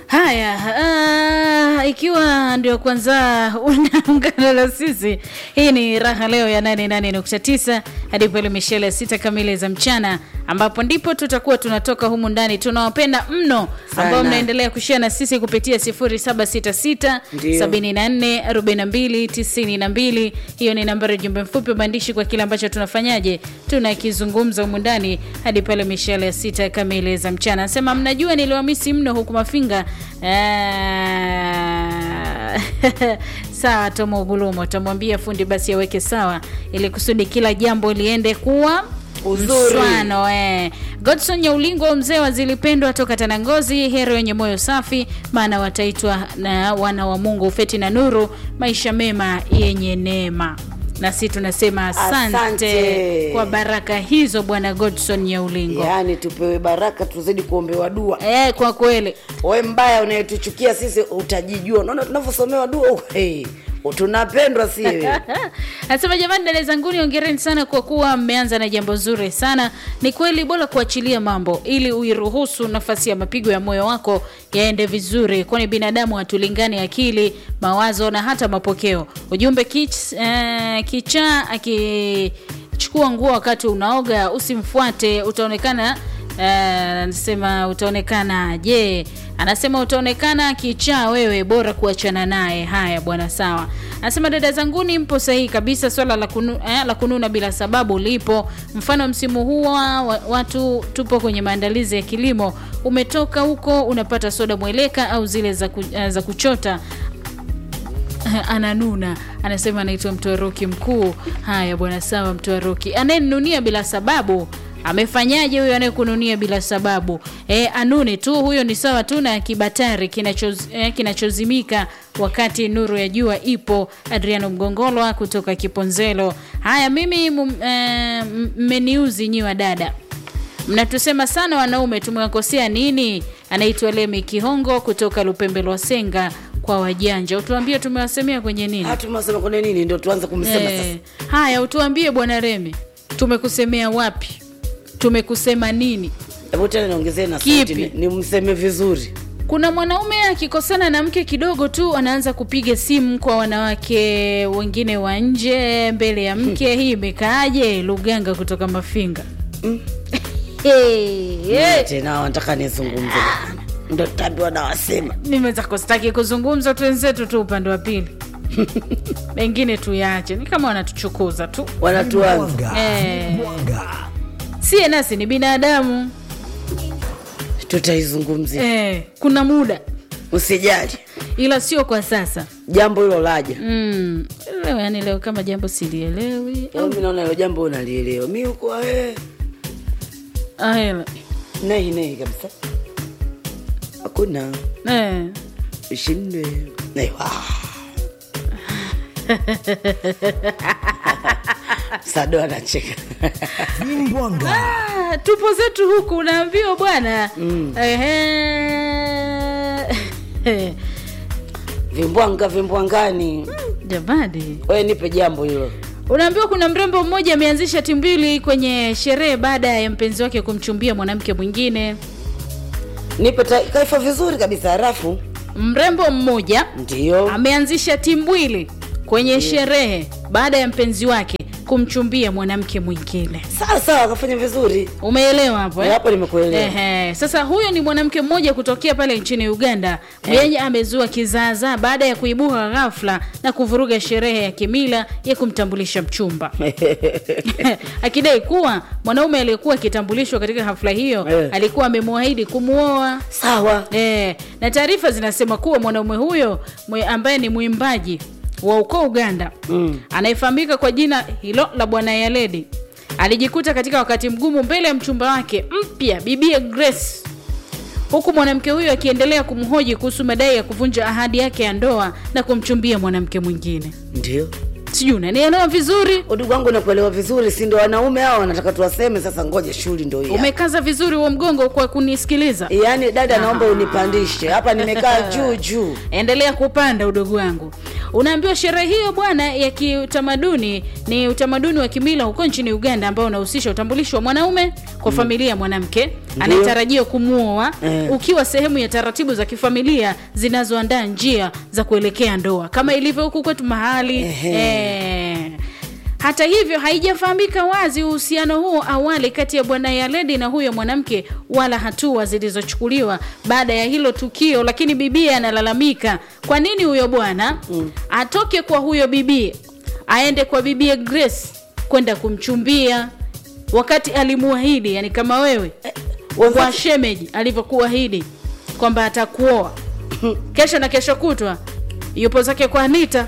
Haya, uh, ikiwa ndio kwanza unaungana na sisi, hii ni raha leo ya 88.9 hadi pale mishele sita kamili za mchana, ambapo ndipo tutakuwa tunatoka humu ndani. Tunawapenda mno ambao Sana. mnaendelea kushare na sisi kupitia 0766 Ndio. 74 42 92. Hiyo ni nambari ya jumbe mfupi wa maandishi kwa kile ambacho tunafanyaje, tunakizungumza humu ndani hadi pale mishale ya sita kamili za mchana. Anasema mnajua niliwamisi mno huku Mafinga. Ah, sawa, Tomo Gulumo tamwambia fundi basi aweke sawa, ili kusudi kila jambo liende kuwa Uzuri. mswano eh. Godson Nyaulingo mzee wa zilipendwa toka Tanangozi, heri wenye moyo safi, maana wataitwa na wana wa Mungu, ufeti na nuru, maisha mema yenye neema. Na si tunasema asante, Asante. kwa baraka hizo bwana Godson Nyaulingo. yaani tupewe baraka tuzidi kuombewa dua Eh, kwa kweli we mbaya unayetuchukia sisi utajijua unaona tunavyosomewa dua uh, hey, tunapendwa si wewe. Anasema jamani, dada zanguni, ongereni sana kwa kuwa mmeanza na jambo zuri sana. Ni kweli, bora kuachilia mambo ili uiruhusu nafasi ya mapigo ya moyo wako yaende vizuri, kwani binadamu hatulingani akili, mawazo na hata mapokeo. Ujumbe kich, eh, kichaa akichukua nguo wakati unaoga usimfuate, utaonekana Eh, anasema utaonekana je anasema utaonekana kichaa wewe bora kuachana naye haya bwana sawa anasema dada zanguni mpo sahihi kabisa swala la, kunu, eh, la kununa bila sababu lipo mfano msimu huu wa, wa- watu tupo kwenye maandalizi ya kilimo umetoka huko unapata soda mweleka au zile za, ku, eh, za kuchota ananuna anasema anaitwa mtwaroki mkuu haya bwana sawa mtwaroki anayenunia bila sababu amefanyaje huyo anayekununia bila sababu e, anune tu huyo ni sawa tu na kibatari kinachoz, eh, kinachozimika wakati nuru ya jua ipo adriano mgongolwa kutoka kiponzelo haya mimi mum- eh, mmeniuzi nyi wa dada mnatusema sana wanaume tumewakosea nini anaitwa lemi kihongo kutoka lupembe lwa senga kwa wajanja utuambie tumewasemea kwenye nini Ah, tumesema kwenye nini ndio tuanze kumsema Eh, haya utuambie bwana remi tumekusemea wapi tumekusema nini sasa hebu tena niongezee na Kipi? sauti ni- nimseme vizuri kuna mwanaume akikosana na mke kidogo tu anaanza kupiga simu kwa wanawake wengine wa nje mbele ya mke hii imekaaje luganga kutoka mafinga hey, hey. tena wanataka nizungumze ndo tutaambiwa na wasema nimeweza kustaki kuzungumza tu wenzetu tu upande wa pili mengine tuyaache ni kama wanatuchukuza tu wanatuanza eh, sie nasi ni binadamu tutaizungumzia eh, kuna muda usijali ila sio kwa sasa jambo hilo laja mm, leo yani leo kama jambo silielewi Au mi naona hilo jambo unalielewa mi huko wewe ahela nehi nehi kabisa hakuna eh. ushindwe Nehi, wah. sado anacheka Vimbwanga. Ah, tupo zetu huku unaambiwa bwana mm. vimbwanga vimbwangani jamani we nipe jambo hilo unaambiwa kuna mrembo mmoja ameanzisha timbili kwenye sherehe baada ya mpenzi wake kumchumbia mwanamke mwingine nipe ta- kaifa vizuri kabisa harafu mrembo mmoja ndio ameanzisha timbwili kwenye sherehe baada ya mpenzi wake kumchumbia mwanamke mwingine sawa sawa akafanya vizuri umeelewa hapo eh? hapo nimekuelewa Ehe. Sasa huyo ni mwanamke mmoja kutokea pale nchini Uganda mwenye amezua kizaazaa baada ya kuibuka ghafla na kuvuruga sherehe ya kimila ya kumtambulisha mchumba akidai kuwa mwanaume aliyekuwa akitambulishwa katika hafla hiyo Eh. alikuwa amemwahidi kumwoa sawa E, na taarifa zinasema kuwa mwanaume huyo mwe, ambaye ni mwimbaji wa ukoo Uganda mm. anayefahamika kwa jina hilo la Bwana Yaledi alijikuta katika wakati mgumu mbele ya mchumba wake mpya bibie Grace, huku mwanamke huyo akiendelea kumhoji kuhusu madai ya kuvunja ahadi yake ya ndoa na kumchumbia mwanamke mwingine. ndio Sijui unanielewa vizuri? udugu wangu nakuelewa vizuri si ndo wanaume hao wanataka tuwaseme sasa ngoja shughuli ndo hiyo Umekaza vizuri huo mgongo kwa kunisikiliza. yaani dada naomba unipandishe hapa nimekaa juu juu endelea kupanda udogo wangu unaambiwa sherehe hiyo bwana ya kiutamaduni ni utamaduni wa kimila huko nchini uganda ambao unahusisha utambulisho wa mwanaume kwa familia ya mwanamke anayetarajiwa kumwoa Eh. ukiwa sehemu ya taratibu za kifamilia zinazoandaa njia za kuelekea ndoa kama ilivyo huku kwetu mahali Ehe. eh. hata hivyo haijafahamika wazi uhusiano huo awali kati ya bwana yaledi na huyo mwanamke wala hatua zilizochukuliwa baada ya hilo tukio lakini bibie analalamika kwa nini huyo bwana mm. atoke kwa huyo bibie aende kwa bibie grace kwenda kumchumbia wakati alimuahidi yani kama wewe kwa Wazazi- shemeji alivyokuahidi kwamba atakuoa kesho na kesho kutwa yupo zake kwa anita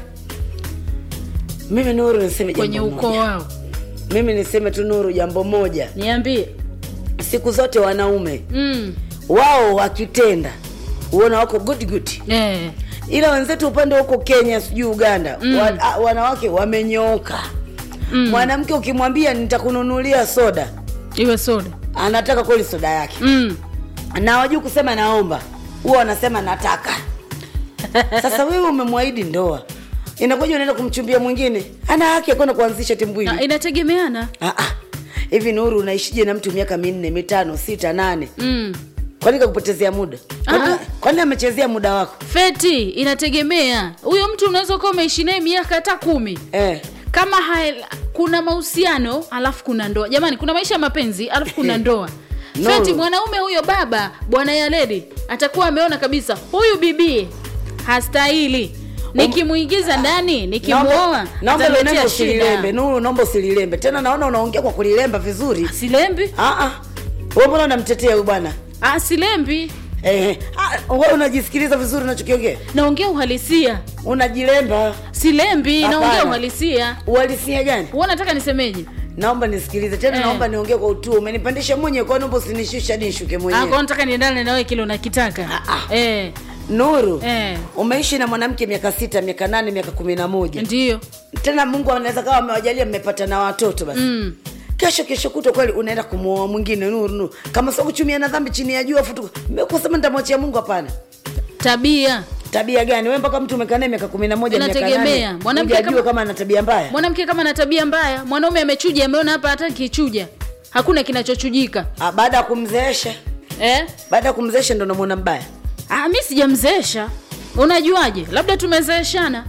mimi nuru niseme kwenye jambo ukoo moja. wao mimi niseme tu nuru jambo moja niambie siku zote wanaume mm. wao wakitenda uona wako good good eh. ila wenzetu upande huko kenya sijui uganda mm. wa, a, wanawake wamenyooka mm. mwanamke ukimwambia nitakununulia soda iwe soda anataka kweli soda yake mm. na wajui kusema naomba huwa wanasema nataka sasa wewe umemwahidi ndoa inakuja unaenda kumchumbia mwingine ana haki ya kwenda kuanzisha timbwili Na inategemeana Ah, ah. hivi nuru unaishije na mtu miaka minne mitano sita nane mm. kwani kakupotezea muda kwani, Ah. kwani amechezea muda wako feti inategemea huyo mtu unaweza kuwa umeishi naye miaka hata kumi eh. kama hael, kuna mahusiano alafu kuna ndoa jamani kuna maisha ya mapenzi alafu kuna ndoa No. feti mwanaume huyo baba bwana yaledi atakuwa ameona kabisa huyu bibie hastahili nikimuingiza ndani nikimwoa naomba naomba ataletea naomba usililembe shida nuru naomba usililembe tena naona unaongea kwa kulilemba vizuri silembi Ah, ah. wewe mbona unamtetea huyu bwana ah, silembi eh, ah, wewe unajisikiliza vizuri unachokiongea naongea uhalisia unajilemba silembi Hapana. naongea uhalisia uhalisia gani huwa nataka nisemeje naomba nisikilize tena Eh. naomba niongee kwa utu umenipandisha mwenyewe kwa naomba usinishushe hadi nishuke Ah, mwenyewe kwa nataka niendane nawe kile unakitaka Ah, ah. eh, nuru Eh. umeishi na mwanamke miaka sita miaka nane miaka kumi na moja ndiyo tena mungu anaweza kawa amewajalia mmepata na watoto basi mm. kesho kesho kuto kweli unaenda kumwoa mwingine nuru nuru kama sio kuchumia na dhambi chini ya jua afu tu- kusema nitamwachia mungu hapana tabia tabia gani we mpaka mtu umekaa naye miaka kumi na moja miaka Inategemea. nane Mwanamke hujajua kama- kama ana tabia mbaya mwanamke kama na tabia mbaya mwanaume amechuja ameona hapa hata kichuja hakuna kinachochujika Ah, baada ya kumzeesha eh? baada ya kumzeesha ndo namwona mbaya ah, mi sijamzeesha unajuaje labda tumezeeshana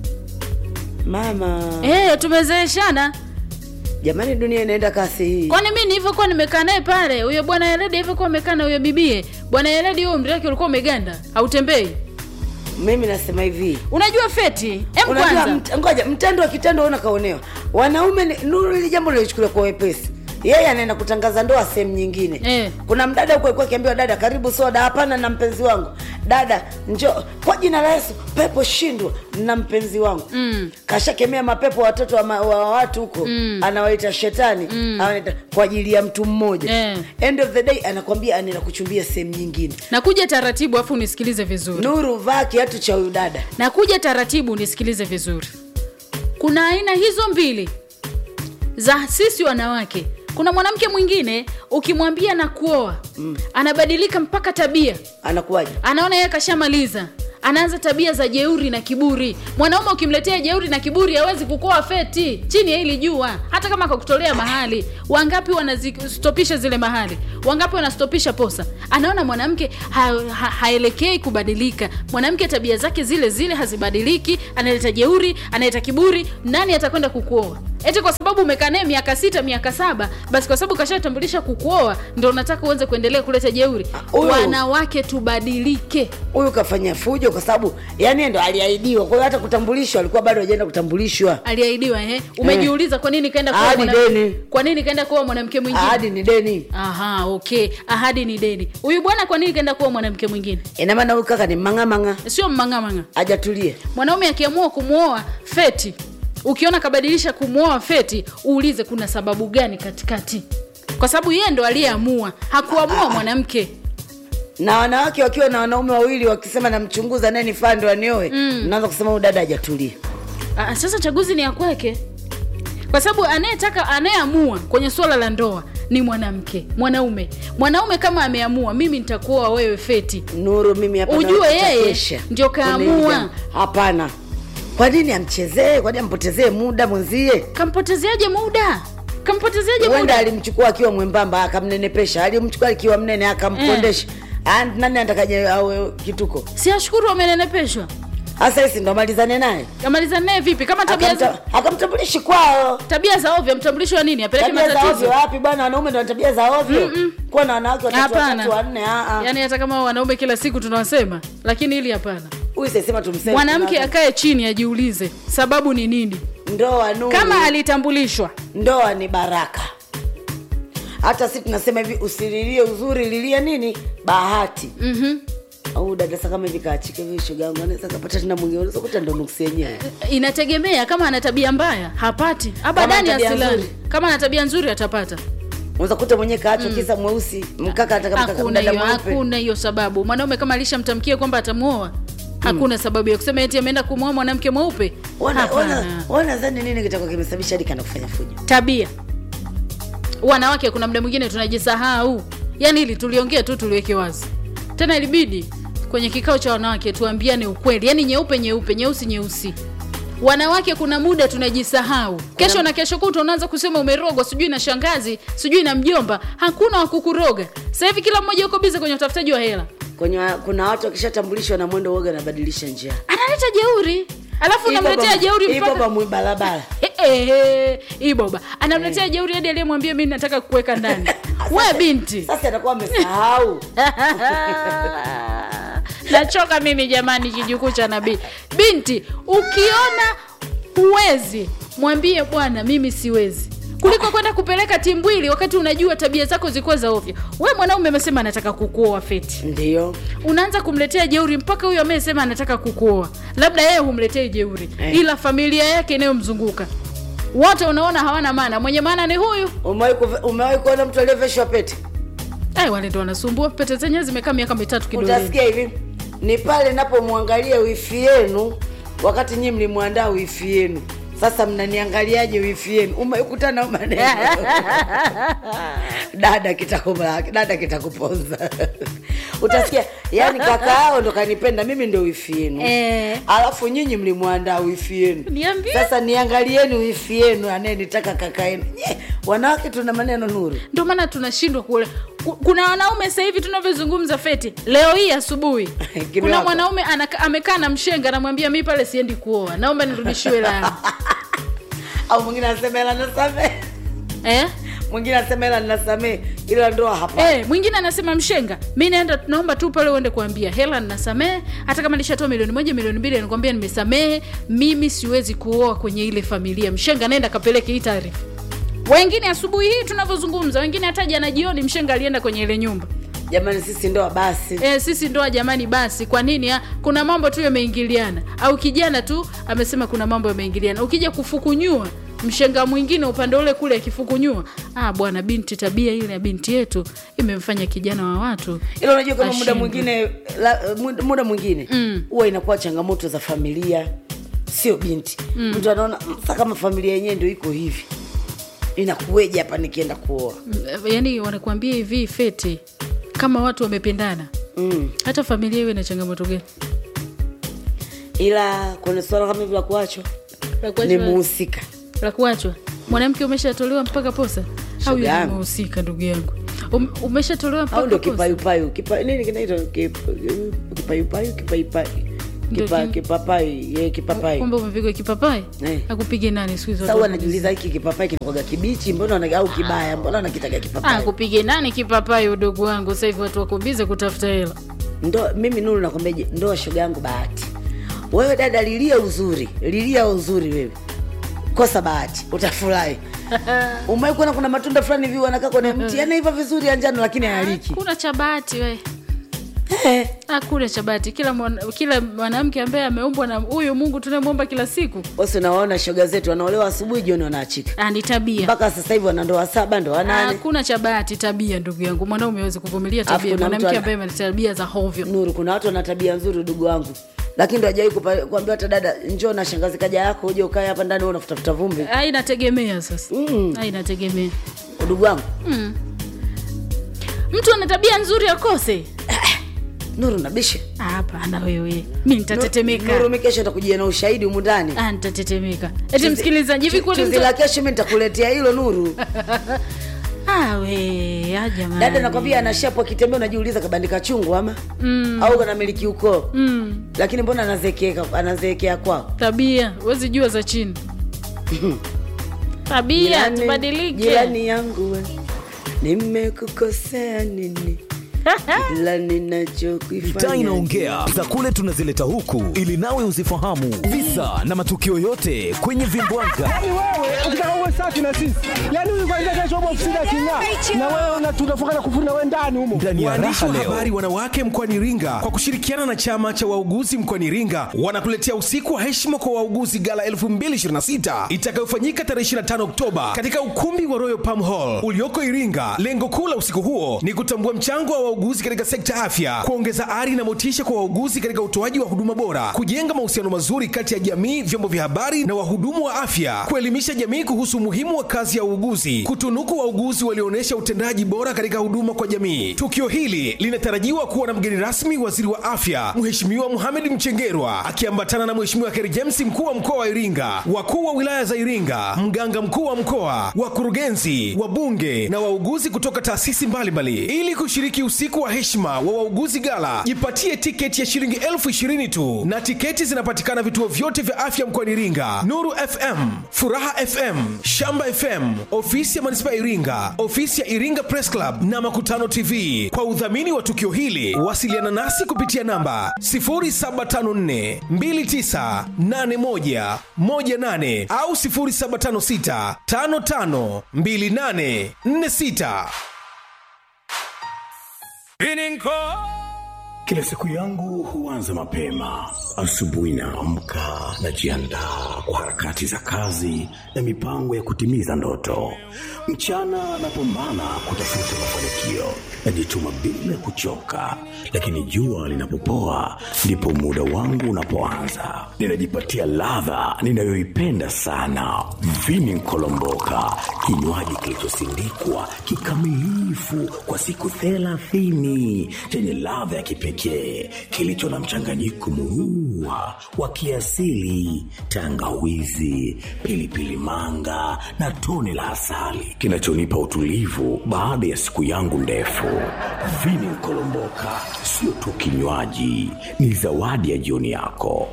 mama eh, tumezeeshana jamani dunia inaenda kasi hii kwani mi nilivyokuwa nimekaa naye pale huyo bwana yeredi alivyokuwa amekaa na huyo bibie bwana yeredi huyo umri wake ulikuwa umeganda hautembei mimi nasema hivi unajua feti em unajua kwanza mt, ngoja mtendo wa kitendo una kaonewa wanaume ni- nuru hili jambo lilichukulia kwa wepesi yeye anaenda kutangaza ndoa sehemu nyingine Eh. kuna mdada huko alikuwa akiambiwa dada karibu soda hapana na mpenzi wangu dada njo kwa jina la yesu pepo shindwa na mpenzi wangu mm. kashakemea mapepo watoto wa, ma, wa watu huko mm. anawaita shetani mm. anaita kwa ajili ya mtu mmoja Eh. end of the day anakwambia anaenda kuchumbia sehemu nyingine nakuja taratibu afu unisikilize vizuri nuru vaa kiatu cha huyu dada nakuja taratibu unisikilize vizuri kuna aina hizo mbili za sisi wanawake kuna mwanamke mwingine ukimwambia na kuoa mm. anabadilika mpaka tabia anakuwaje anaona yeye kashamaliza anaanza tabia za jeuri na kiburi mwanaume ukimletea jeuri na kiburi hawezi kukoa feti chini ya hili jua hata kama kakutolea mahali wangapi wanazistopisha zile mahali wangapi wanastopisha posa anaona mwanamke ha, ha, haelekei kubadilika mwanamke tabia zake zile zile hazibadiliki analeta jeuri analeta kiburi nani atakwenda kukuoa eti kwa sababu umekaa naye miaka sita miaka saba basi kwa sababu kashatambulisha kukuoa ndo unataka uanze kuendelea kuleta jeuri huyo- wanawake tubadilike huyu kafanya fujo kwa sababu yani ndo aliahidiwa kwa hiyo hata kutambulishwa alikuwa bado hajaenda kutambulishwa aliahidiwa eh? umejiuliza kwa nini kaenda kuoa Ahadi mwana- deni. kwa nini kaenda kuoa mwanamke mwingine ahadi ni deni aha okay ahadi ni deni huyu bwana kwa nini kaenda kuoa mwanamke mwingine ina maana huyu kaka ni mang'amang'a sio mmangamanga hajatulie mwanaume akiamua kumwoa feti ukiona kabadilisha kumwoa feti uulize kuna sababu gani katikati kwa sababu yeye ndo aliyeamua hakuamua mwanamke na wanawake wakiwa na wanaume wawili wakisema namchunguza naye nifaa ndo anioe mm. naanza kusema huyu dada hajatulia Ah, sasa chaguzi ni ya kwake kwa sababu anayetaka anayeamua kwenye suala la ndoa ni mwanamke mwanaume mwanaume kama ameamua mimi nitakuoa wewe feti nuru mimi hapa Ujue naweza yeye kuchekesha. ndio Kuna kaamua. hili jambo. hapana kwa nini amchezee kwa nini ampotezee muda mwenzie kampotezeaje muda kampotezeaje huenda muda alimchukua akiwa mwembamba akamnenepesha alimchukua akiwa mnene akampondesha Ah, nani atakaje awe kituko si ashukuru amenenepeshwa hasa hisi ndo amalizane naye kamaliza naye vipi kama tabia za, Akamta- akamtambulishi kwao tabia za ovyo mtambulisho wa nini apeleke tabia za matatizo ovyo wapi bwana wanaume ndo wana tabia za ovyo kuwa na wanawake watatu Hapana. watatu wanne ah, ah. yaani hata kama wanaume kila siku tunawasema lakini hili hapana huyu sesema tumseme mwanamke tunawake- akae chini ajiulize sababu ni nini ndoa nuru kama alitambulishwa ndoa ni baraka hata si tunasema hivi usililie uzuri lilia nini bahati mm-hmm. au dada sasa kama hivi kaachike hivi shoga yangu anaweza kapata tena mwingine unaweza kuta ndo nuksi yenyewe inategemea kama ana tabia mbaya hapati abadani ana tabia asilani nzuri. kama ana tabia nzuri atapata unaweza kuta mwenyewe kaachwa kisa mweusi mkaka ataka mkaka hakuna mdada hiyo mweupe hakuna hiyo sababu mwanaume kama alishamtamkia kwamba atamuoa hakuna sababu ya kusema eti ameenda kumwoa mwanamke mweupe Wana- Hapana. wana- wanadhani nini kitakuwa kimesababisha hadi kana kufanya fujo tabia wanawake kuna muda mwingine tunajisahau yaani ili tuliongea tu tuliweke wazi tena ilibidi kwenye kikao cha wanawake tuambiane ukweli yaani nyeupe nyeupe nyeusi nyeusi wanawake kuna muda tunajisahau kesho na kesho kuta unaanza kusema umerogwa sijui na shangazi sijui na mjomba hakuna wakukuroga sasa hivi kila mmoja uko bize kwenye utafutaji wa hela kwenye wa- kuna watu wakishatambulishwa na mwendo uoga anabadilisha njia analeta jeuri alafu unamletea jeuri Hii mpaka baba mwibalabala Ehe, hii boba anamletea jeuri hadi aliyemwambia mi nataka kuweka ndani we binti sasa atakuwa amesahau nachoka mimi jamani kijukuu cha nabii binti ukiona huwezi mwambie bwana mimi siwezi kuliko kwenda kupeleka timbwili wakati unajua tabia zako zilikuwa za ovyo we mwanaume amesema anataka kukuoa feti ndio unaanza kumletea jeuri mpaka huyo amesema anataka kukuoa labda yeye humletei jeuri Eh. ila familia yake inayomzunguka wote unaona hawana maana mwenye maana ni huyu umewahi kuve- umewahi kuona mtu aliyeveshwa pete Ai, wale ndo wanasumbua pete zenyewe zimekaa miaka mitatu kidoleni utasikia hivi ni pale napomwangalia wifi yenu wakati nyii mlimwandaa wifi yenu sasa mnaniangaliaje wifi yenu umekutana maneno dada kitakuma dada kitakuponza utasikia yani kaka yao ndo kanipenda mimi ndo wifi yenu Eh. alafu nyinyi mlimwandaa wifi yenu Niambie. sasa niangalieni wifi yenu anayenitaka kaka yenu Nye, wanawake tuna maneno nuru ndio maana tunashindwa kule Ku- kuna wanaume sasa hivi tunavyozungumza feti leo hii asubuhi kuna Kimewaka. mwanaume anaka- amekaa na mshenga anamwambia mi pale siendi kuoa naomba nirudishiwe la au mwingine anasema hela nasamee eh? mwingine anasema hela ninasamee ila ndoa hapa Eh, mwingine anasema mshenga mi naenda naomba tu pale uende kuambia hela ninasamehe hata kama nishatoa milioni moja milioni mbili nikwambia nimesamehe mimi siwezi kuoa kwenye ile familia mshenga naenda kapeleke hii taarifa wengine asubuhi hii tunavyozungumza wengine hata jana jioni mshenga alienda kwenye ile nyumba jamani sisi ndoa basi e, sisi ndoa jamani basi kwa nini ha? kuna mambo tu yameingiliana au kijana tu amesema kuna mambo yameingiliana ukija kufukunyua mshenga mwingine upande ule kule akifukunyua ah bwana binti tabia ile ya binti yetu imemfanya kijana wa watu ila unajua kama muda Ashindwe. mwingine la, muda- muda mwingine huwa inakuwa changamoto za familia sio binti mtu anaona "Mm, sasa kama familia yenyewe ndio iko hivi inakuweje hapa nikienda kuoa yaani wanakuambia hivi feti kama watu wamependana mm. hata familia iwe na changamoto gani ila kwenye swala kama hivi la kuachwa La ni kuachwa- muhusika la kuachwa mwanamke umeshatolewa mpaka posa au yule yangu. mhusika ndugu yangu um, umeshatolewa au mpaka ndo posa kipayupayu kipa, nini kinaitwa Kip- kipayupayu kipaipai Ndio kipa, ki- kipapai ye kipapai kwamba umepigwa kipapai Eh. akupige nani siku hizo sasa watu huwa anajiuliza hiki kipapai kinakwaga kibichi mbona wana- au kibaya mbona nakitaga Ah, kipapai kupige nani kipapai udogo wangu sasa hivi watu wako bize kutafuta hela ndo mimi nuru nakwambiaje ndoa shoga yangu bahati wewe dada lilia uzuri lilia uzuri wewe kosa bahati utafurahi umewai kuona kuna matunda fulani hivi wanakaa kwenye mti yanaiva vizuri ya njano lakini hayaliki kuna cha bahati we Eh, hakuna cha bahati kila mwana- kila mwanamke ambaye ameumbwa na huyu mungu tunayemwomba kila siku wasi unawaona shoga zetu wanaolewa asubuhi jioni wanaachika Ah, ni tabia mpaka sasa hivi wana ndoa saba ndoa nane hakuna cha bahati tabia ndugu yangu mwanaume awezi kuvumilia Alafu tabia kuna mtu mwanamke ana- ambaye ana tabia za hovyo nuru kuna watu wana tabia nzuri ndugu wangu lakini ndo ajawai kuambia hata dada njoo na shangazi kaja yako uje ukae hapa ndani wewe unafutafuta vumbi Ah, inategemea sasa Mm. Ah, inategemea ndugu wangu mtu ana tabia nzuri akose nuru nabisha Ah, hapana wewe mi nitatetemeka nuru mi kesho takujia na ushahidi humu ndani Ah, nitatetemeka eti msikilizaji hivi kweli chuzi mtu- la kesho mi nitakuletea hilo nuru Ah, we ah, jamani dada nakwambia anashapu akitembea unajiuliza kabandika chungu ama mm. au kanamiliki ukoo mm, lakini mbona anazeekea anazeekea kwao tabia wezi jua za chini tabia Jirani- tubadilike jirani yangu we nimekukosea nini ila Mitaa ninachokifanya inaongea za kule tunazileta huku ili nawe uzifahamu visa na matukio yote kwenye vimbwanga. Yaani wewe ukitaka uwe safi na sisi, yaani huyu kwanza kesho upo ofisini aking'aa, na wewe una- tunafunga na kufuri na wewe ndani humo. Ndani ya Waandishi raha wa leo habari wanawake mkoani Iringa kwa kushirikiana na chama cha wauguzi mkoani Iringa wanakuletea usiku wa heshima kwa wauguzi gala 2026 itakayofanyika tarehe 25 Oktoba katika ukumbi wa Royal Palm Hall ulioko Iringa. Lengo kuu la usiku huo ni kutambua mchango wa wauguzi katika sekta ya afya, kuongeza ari na motisha kwa wauguzi katika utoaji wa huduma bora, kujenga mahusiano mazuri kati ya jamii, vyombo vya habari na wahudumu wa afya, kuelimisha jamii kuhusu umuhimu wa kazi ya uuguzi, kutunuku wauguzi walioonyesha utendaji bora katika huduma kwa jamii. Tukio hili linatarajiwa kuwa na mgeni rasmi waziri wa afya Mheshimiwa Mohamed Mchengerwa akiambatana na Mheshimiwa Kheri James mkuu wa mkoa wa Iringa, wakuu wa wilaya za Iringa, mganga mkuu wa mkoa, wakurugenzi, wabunge na wauguzi kutoka taasisi mbalimbali ili kushiriki usiku wa heshima wa wauguzi gala. Jipatie tiketi ya shilingi elfu ishirini tu na tiketi zinapatikana vituo vyote vya afya mkoani Iringa: Nuru FM, Furaha FM, Shamba FM, ofisi ya manispaa ya Iringa, ofisi ya Iringa Press Club na Makutano TV. Kwa udhamini wa tukio hili, wasiliana nasi kupitia namba 0754 2981 18 au 0756 55 28 46. Kila siku yangu huanza mapema. Asubuhi naamka, najiandaa kwa harakati za kazi na mipango ya kutimiza ndoto. Mchana napambana kutafuta mafanikio, najituma bila kuchoka, lakini jua linapopoa ndipo muda wangu unapoanza. Ninajipatia ladha ninayoipenda sana, vini nkolomboka, kinywaji kilichosindikwa kikamilifu kwa siku thelathini chenye ladha ya kipekee kilicho na mchanganyiko murua wa kiasili, tangawizi, pilipili manga na tone la asali kinachonipa utulivu baada ya siku yangu ndefu. Vini Nkolomboka sio tu kinywaji, ni zawadi ya jioni yako.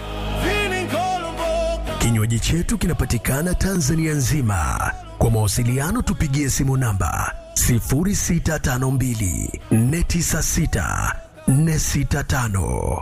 Kinywaji chetu kinapatikana Tanzania nzima. Kwa mawasiliano tupigie simu namba 0652 496 465.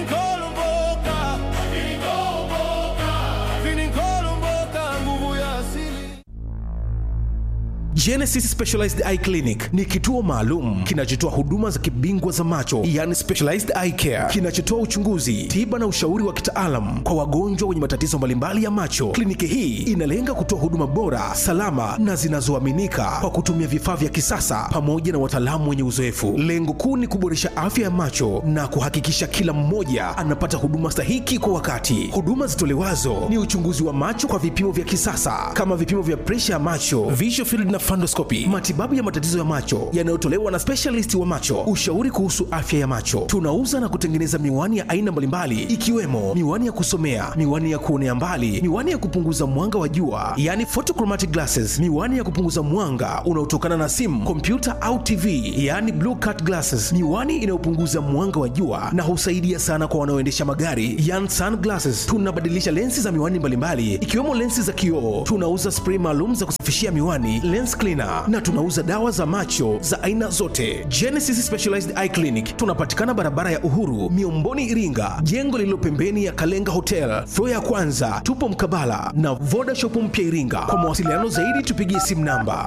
Genesis Specialized Eye Clinic ni kituo maalum kinachotoa huduma za kibingwa za macho, yani specialized eye care, kinachotoa uchunguzi, tiba na ushauri wa kitaalam kwa wagonjwa wenye matatizo mbalimbali ya macho. Kliniki hii inalenga kutoa huduma bora, salama na zinazoaminika kwa kutumia vifaa vya kisasa pamoja na wataalamu wenye uzoefu. Lengo kuu ni kuboresha afya ya macho na kuhakikisha kila mmoja anapata huduma stahiki kwa wakati. Huduma zitolewazo ni uchunguzi wa macho kwa vipimo vya kisasa kama vipimo vya presha ya macho, visual field na fundoscopy, matibabu ya matatizo ya macho yanayotolewa na specialist wa macho, ushauri kuhusu afya ya macho. Tunauza na kutengeneza miwani ya aina mbalimbali ikiwemo miwani ya kusomea, miwani ya kuonea mbali, miwani ya kupunguza mwanga wa jua, yani photochromatic glasses, miwani ya kupunguza mwanga unaotokana na simu, kompyuta au TV, yani blue cut glasses, miwani inayopunguza mwanga wa jua na husaidia sana kwa wanaoendesha magari, yani sunglasses. Tunabadilisha lensi za miwani mbalimbali ikiwemo lensi za kioo. Tunauza spray maalum za kusafishia miwani, lens cleaner na tunauza dawa za macho za aina zote. Genesis Specialized Eye Clinic tunapatikana barabara ya Uhuru, Miomboni, Iringa, jengo lililo pembeni ya Kalenga Hotel, floor ya kwanza. Tupo mkabala na Voda Shop mpya Iringa. Kwa mawasiliano zaidi tupigie simu namba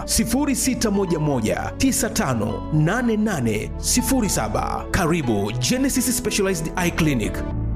0611958807. Karibu Genesis Specialized Eye Clinic.